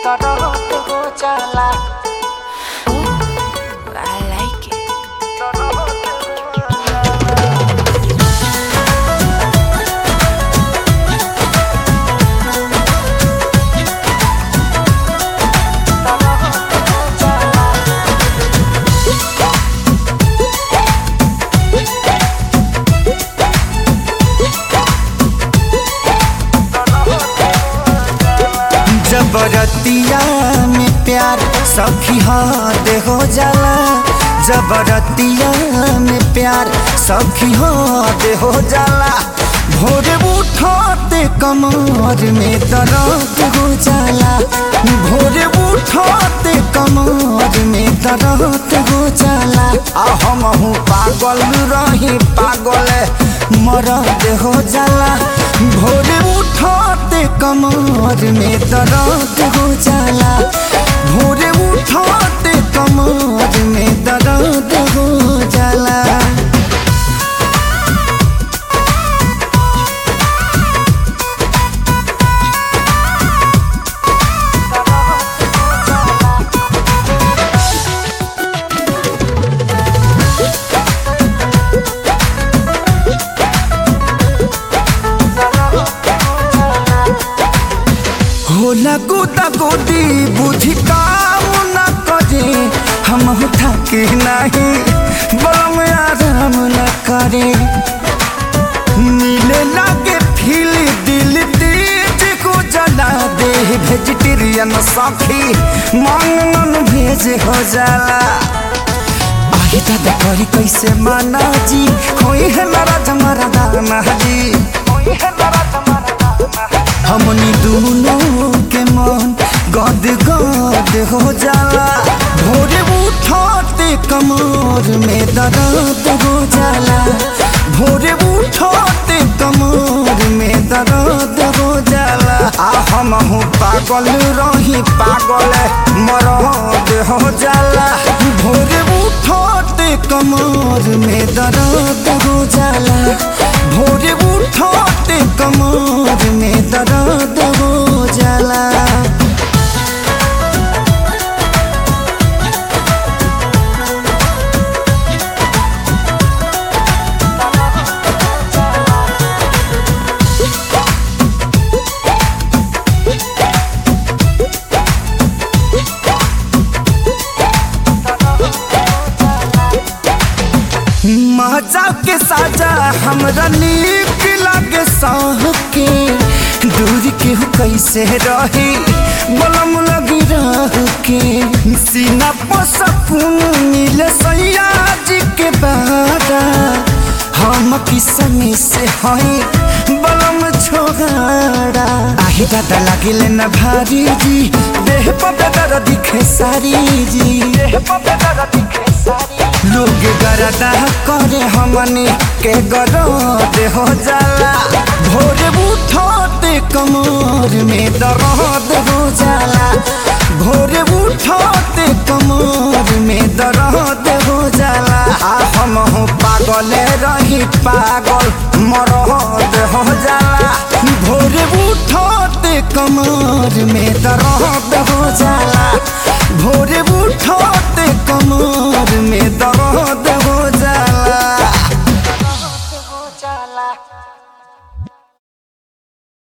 दर्द हो जाला I like it. जबरतिया में प्यार सखी हाथ हो जाला जबरतिया में प्यार सखी हाथ हो जाला भोरे उठते कमर में दर्द हो जाला भोरे उठते कमर में दर्द हो जाला आ हम हूँ पागल रही पागल मरद हो जाला भोरे उठते कमर में दर्द हो जाला भोरे उठते कमर में दर्द हो जाला होला गोदा गोदी बुद्धि काम न करे हम थके नहीं बम आराम न करे नीले लागे फील दिल तेज को जला दे वेजिटेरियन सखी मांगन भेज हो जाला आगे दादा करी कैसे माना जी होई है नाराज हमारा दाना जी होई है नाराज हमारा दाना हमनी दोनों के मन गद गद हो जाला भोरे उठते कमर में दर्द हो जाला भोरे उठते कमर में दर्द हो जाला आ हम हूँ पागल रही पागल मरद हो जाला भोरे उठते कमर में दर्द हो जाला भोरे उठते कमर में दर्द हो जाला मजा के साजा हमरा नीक लागे साह के दूर के हो कैसे रही बलम लगी रह के सीना पर सकून मिले सैया जी के बारा हम किसमी से हई बलम छोगाड़ा आही दादा लागिले न भारी जी देह पर बेदर दिखे सारी जी देह पर बेदर दिखे सारी लोग गरदा करे हमनी के गरद हो जाला भोरे उठते कमर में दर्द हो जाला भोरे उठते कमर में दर्द हो जाला आ हम हो पागल रही पागल मरद हो जाला भोरे उठते कमर में दर्द हो जाला